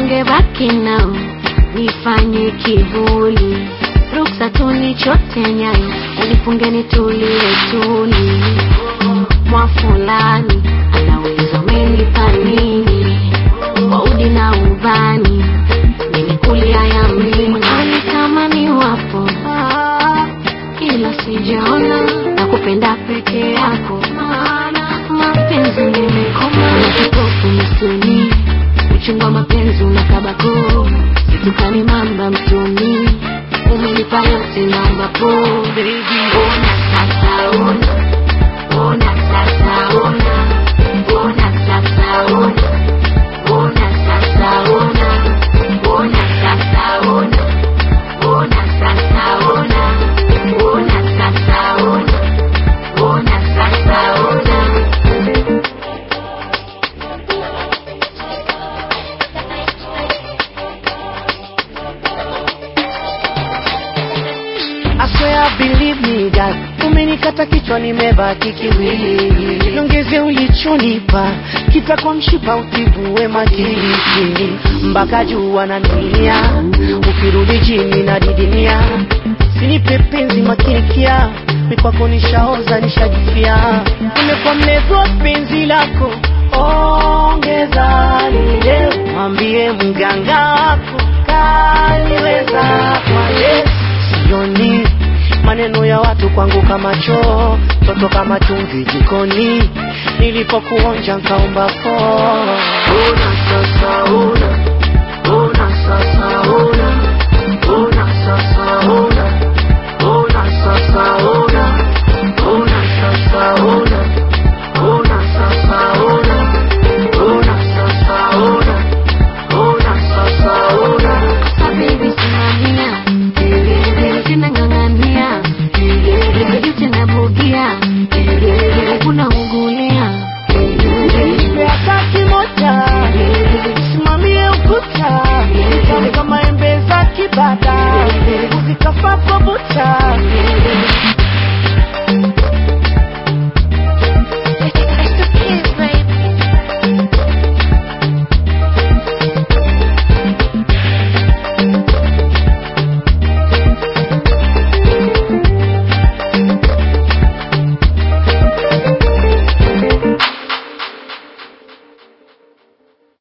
ungebaki nao nifanye kivuli ruksa tunichote nyayo unifunge nitulie tuli mwa fulani anaweza umenipa nini kwa udi na ubani nimekulia ya mlima ani kama ni wapo ila sijaona na kupenda peke yako maana mapenzi nimekoma na kipofu msuni uchungwa mapenzi unakabako situkani mamba mtuni umenipa yote namba po baby ona sasa ona ona sasa ona ona sasa ona ona sasa ona ona sasa ona ona sasa ona ona sasa ona ona sasa ona I swear believe me God umenikata kichwa nimebaki kiwili niongeze ulichonipa kitakwa mshipa utibue makiliki mpaka juu ananilia ukirudi chini na didinia sinipe penzi makinikia mikwako nishaoza nishajifia nimekuwa mlevi wa penzi lako ongeza lile mwambie mganga wako kaliweza kwa leo sioni maneno ya watu kwangu kama choo toto kama chumvi jikoni nilipokuonja nkaomba po ona sasa ona ona sasa ona ona sasa ona ona sasa ona ona sasa ona ona sasa ona ona sasa ona ona sasa ona Sasa baby simamia Sina ng'ang'ania Yote nabugia Kuna ungulia Nipe hata kimoja simamie ukuta Kama kama embe za kibada uzikafa kwa buta